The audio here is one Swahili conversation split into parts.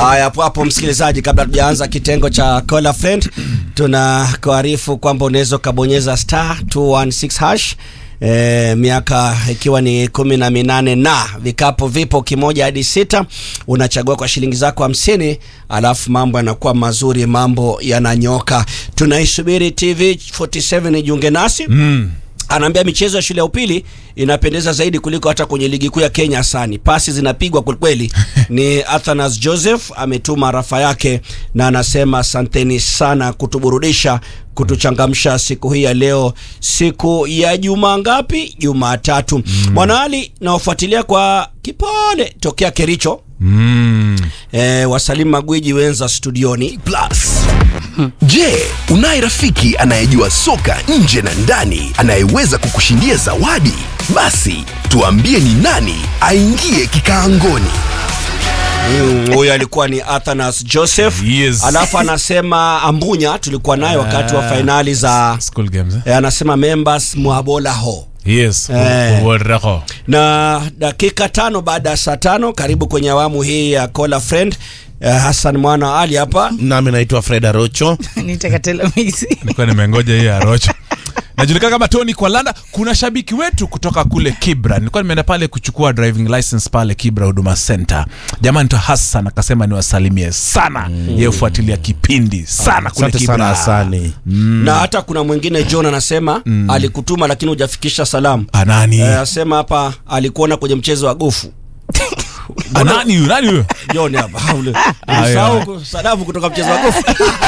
Haya, hapo hapo msikilizaji, kabla tujaanza kitengo cha Call a Friend, tuna kuarifu kwamba unaweza ukabonyeza star 216 hash E, miaka ikiwa ni kumi na minane na vikapu vipo kimoja hadi sita, unachagua kwa shilingi zako hamsini, alafu mambo yanakuwa mazuri, mambo yananyoka. Tunaisubiri TV 47 ijiunge nasi Mm. anaambia michezo ya shule ya upili inapendeza zaidi kuliko hata kwenye ligi kuu ya Kenya sani. Pasi zinapigwa kwelikweli. Ni Athanas Joseph ametuma rafa yake na anasema asanteni sana kutuburudisha, kutuchangamsha siku hii ya leo, siku ya juma ngapi? Jumatatu. Mwanaali nawafuatilia kwa kipole tokea Kericho. Mm. E, wasalimu magwiji wenza studioni Plus. Je, unaye rafiki anayejua soka nje na ndani anayeweza kukushindia zawadi? Basi tuambie ni nani aingie kikaangoni. Mm, huyo alikuwa ni Athanas Joseph. Yes. Alafu anasema Ambunya tulikuwa naye wakati wa Ah. fainali za School games. Eh? e, anasema members mwabola ho Yes. Eh. Uwaraho. na dakika tano baada ya saa tano karibu kwenye awamu hii ya Call a Friend. Eh, Hassan mwana Ali hapa nami naitwa Fred Arocho. nitakatela misi Nilikuwa nimengoja hiyo ya Rocho. Najulikana kama Tony Kwalanda. Kuna shabiki wetu kutoka kule Kibra. Nilikuwa nimeenda pale kuchukua driving license pale Kibra Huduma Center. Jamani to Hassan akasema niwasalimie sana. Yeye hufuatilia kipindi sana kule Asante Kibra. sana Hasani. na hata kuna mwingine John anasema alikutuma lakini hujafikisha salamu. Anani? Eh, asema hapa alikuona kwenye mchezo wa gofu Anani huyo? Nani huyo? John hapa ule Aya. usahau salamu kutoka mchezo wa gofu.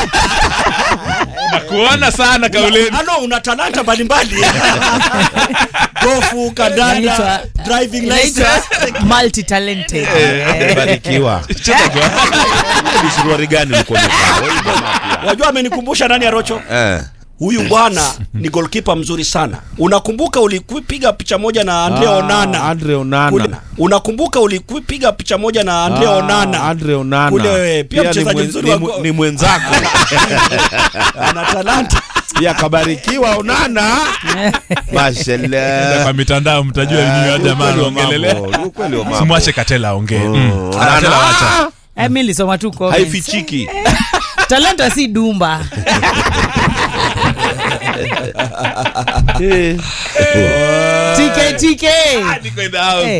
Nakuona sana kauleni. Ano, una talanta mbalimbali gofu, kandanda, Inaitwa- driving inaitwa license. multi talented Barikiwa. Ni suruali gani ulikuwa umevaa? Wewe jamaa pia. Wajua amenikumbusha nani Arocho? Eh. Huyu bwana ni goalkeeper mzuri sana. Unakumbuka ulikupiga picha moja na Andre Ah, Onana. Andre Onana. Kule, unakumbuka ulikupiga picha moja na Andre Ah, Onana. Andre Onana. Kule pia ni mchezaji mwen- mzuri ni wa mwe- go- ni mwenzako. Ana talanta. Pia kabarikiwa Onana. Mashallah. Kwa mitandao mtajua Ah, nyinyi wa jamaa ukweli wa anaongelelea. mambo, ukweli wa mambo. Simwache Katela aongee. Mm. Onana. Katela wacha. Eh, mi nilisoma tu comments. Haifichiki. talanta si dumba Eh. tk tk Niko in the house. Eh.